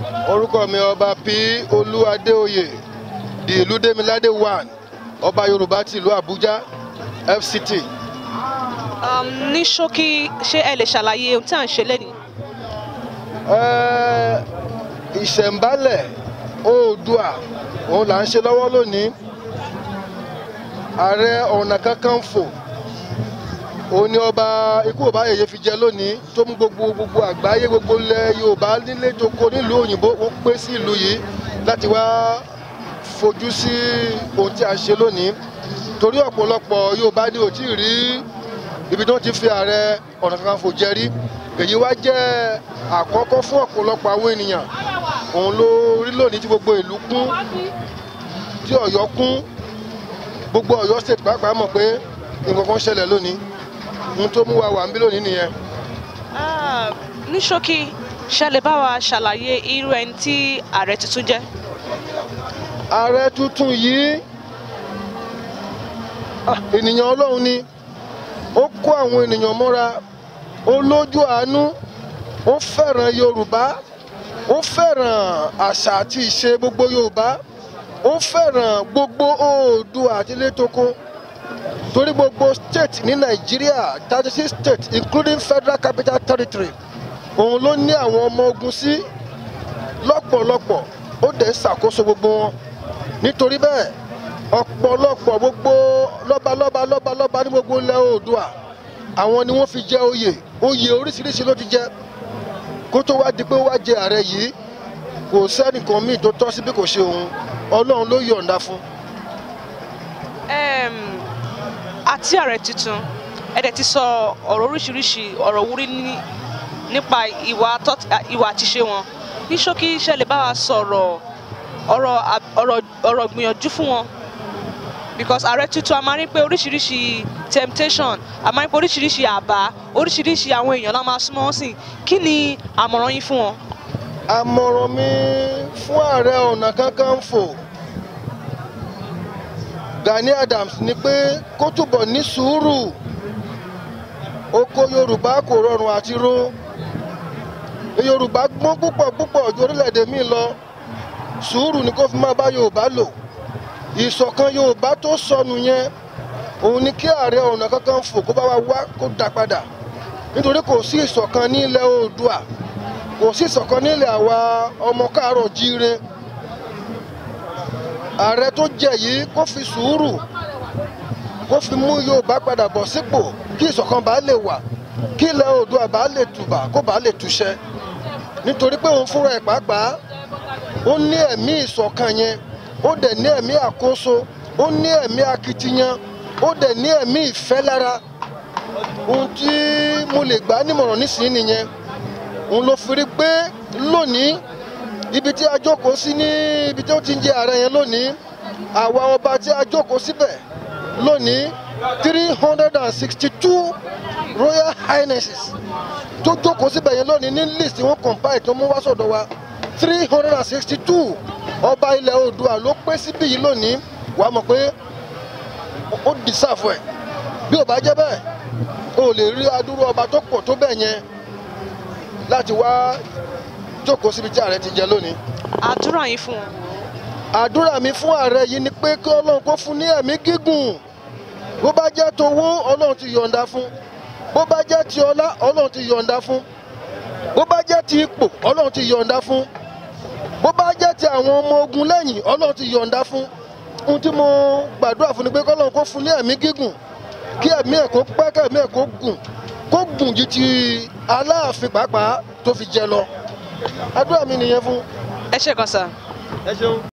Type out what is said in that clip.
orúkọ mi ọba p olú adéoyè di ìlú demilade one ọba yorùbá ti ìlú àbújá fct. Um, ní ṣókí ṣé ẹ lè ṣàlàyé ohun tí à ń ṣe lẹ́nìí. Ẹ́, ìṣẹ̀ǹbálẹ̀ oòdùà òun là ń ṣe lọ́wọ́ lónìí ààrẹ ọ̀nà kakanfò òun ni ọba ikú ọba yèyé fi jẹ lónìí tó mú gbogbo gbogbo àgbáyé gbogbo ilẹ̀ yorùbá nílé tó kó nílùú òyìnbó ó pé sí ìlú yìí láti wá fojú sí ohun tí a ṣe lónìí torí ọ̀pọ̀lọpọ̀ yorùbá ni ò tí ì rí ibi tí wọ́n ti fi ààrẹ ọ̀nà kakanfò jẹ rí èyí wá jẹ́ àkọ́kọ́ fún ọ̀pọ̀lọpọ̀ àwọn ènìyàn òun ló rí lónìí tí gbogbo ìlú kún tí ọ̀yọ́ kún gbogbo ọ̀yọ́ state pàápàá mọ̀ pé nǹkan kan ṣẹlẹ̀ lónìí ohun tó mú wa wà ń bí lónìí nìyẹn. Ah, ní ṣókí ṣé ẹ lè bá wa ṣàlàyé irú ẹni tí ààrẹ tuntun jẹ́. ààrẹ tuntun yìí ah, ènìyàn ọlọ́run ni ó kó àwọn ènìyàn mọ́ra ó lójú àánú ó fẹ́ràn yorùbá ó fẹ́ràn àṣà àti ìṣe gbogbo yorùbá ó fẹ́ràn gbogbo oòdùà àti létoko torí gbogbo state ní nàìjíríà thirty six states including federal capital territory òun ló ní àwọn ọmọ ogun sí lọ́pọ̀lọpọ̀ ó dẹ̀ ń ṣàkóso gbogbo wọn nítorí bẹ́ẹ̀ ọ̀pọ̀lọpọ̀ gbogbo lọ́balọ́ba lọ́balọ́ba ní gbogbo ilẹ̀ oòdùà àwọn ni wọ́n fi jẹ oyè oyè oríṣiríṣi ló ti jẹ kó tó wá di pé ó wá jẹ ààrẹ yìí kò sẹ́nìkan míì tó tọ́ sí bí kò ṣe òun ọlọ́run ló yọ̀ǹda fún. Em, àti ààrẹ tuntun ẹ dẹ̀ ti sọ ọ̀rọ̀ oríṣiríṣi ọ̀rọ̀ wúrí ní- nípa ìwà tọ́- ìwà àtiṣe wọn ní ṣókí ṣé ẹ lè bá wa sọ̀rọ̀ ọ̀rọ̀ à- ọ̀rọ̀ ọ̀rọ̀ gbìyànjú fún wọn because ààrẹ tuntun a máa rí pé oríṣiríṣi temptation a máa rí pé oríṣiríṣi àbá oríṣiríṣi àwọn èèyàn la máa súnmọ́ wọn sí kí ni àmọ̀ràn yín fún wọn. àmọ̀ràn mi fún ààrẹ ọ̀nà kakanfò gani adams ni pé kó túbọ̀ ní sùúrù oko yorùbá kò rọrùn àti ro yorùbá gbọ́n púpọ̀ púpọ̀ ju orílẹ̀-èdè míì lọ sùúrù ni kó fi máa bá yorùbá lò ìṣọ̀kan yorùbá tó sọnù yẹn òun ni kí ààrẹ ọ̀nà kakanfò kó bá wa wá kó dá padà nítorí kò sí ìṣọ̀kan ní ilẹ̀ oòdùà kò sí ìṣọ̀kan nílẹ̀ àwa ọmọ káàárọ̀ jíire ààrẹ tó jẹ yìí kó fi sùúrù kó fi mú yorùbá padà bọ̀ sípò kí ìṣọ̀kan bá lè wà kí ilẹ̀ oòdùà bá lè tùbà kó bá lè túṣẹ́ nítorí pé òun fúnra ẹ̀ pàápàá ó ní ẹ̀mí ìṣọ̀kan yẹn ó dẹ̀ ní ẹ̀mí àkóso ó ní ẹ̀mí akitiyan ó dẹ̀ ní ẹ̀mí ìfẹ́ lára ohun tí mo lè gbà á nímọ̀ràn nísìnyí nìyẹn òun ló fi rí pé lónìí ibi tí a jókòó sí ní ibi tí ó ti ń jẹ ààrẹ yẹn lónìí àwa ọba tí a jókòó síbẹ̀ lónìí three hundred and sixty two royal highnesses tó jókòó síbẹ̀ yẹn lónìí ní list wọn compile tó mú wá sọ̀dọ̀ wa three hundred and sixty two ọba ilẹ̀ oòdùà ló pé síbí yìí lónìí wàá mọ̀ pé ó dìsáfù ẹ̀ bí ò bá jẹ́ bẹ́ẹ̀ o lè rí adúrú ọba tó pọ̀ tó bẹ́ẹ̀ yẹn láti wá jókòó síbi tí ààrẹ ti jẹ lónìí. àdúrà yín fún wọn. àdúrà mi fún ààrẹ yìí ni pé kí ọlọ́run kó fún ní ẹ̀mí gígùn bó bá jẹ́ towó ọlọ́run ti yọ̀ǹda fún bó bá jẹ́ ti ọlá ọlọ́run ti yọ̀ǹda fún bó bá jẹ́ ti ipò ọlọ́run ti yọ̀ǹda fún bó bá jẹ́ ti àwọn ọmọ ogun lẹ́yìn ọlọ́run ti yọ̀ǹda fún ohun tí mo gbàdúrà fún ni pé kọ́lọ́run kó fún ní ẹ̀mí gígùn kí ẹ̀mí ẹ̀ kó pẹ́ kẹ́mí ẹ̀ kó gùn kó gùn ju ti aláàfin pàápàá tó fi jẹ lọ àdúrà mi nìyẹn fún. ẹ ṣe kan sá. ẹ ṣeun.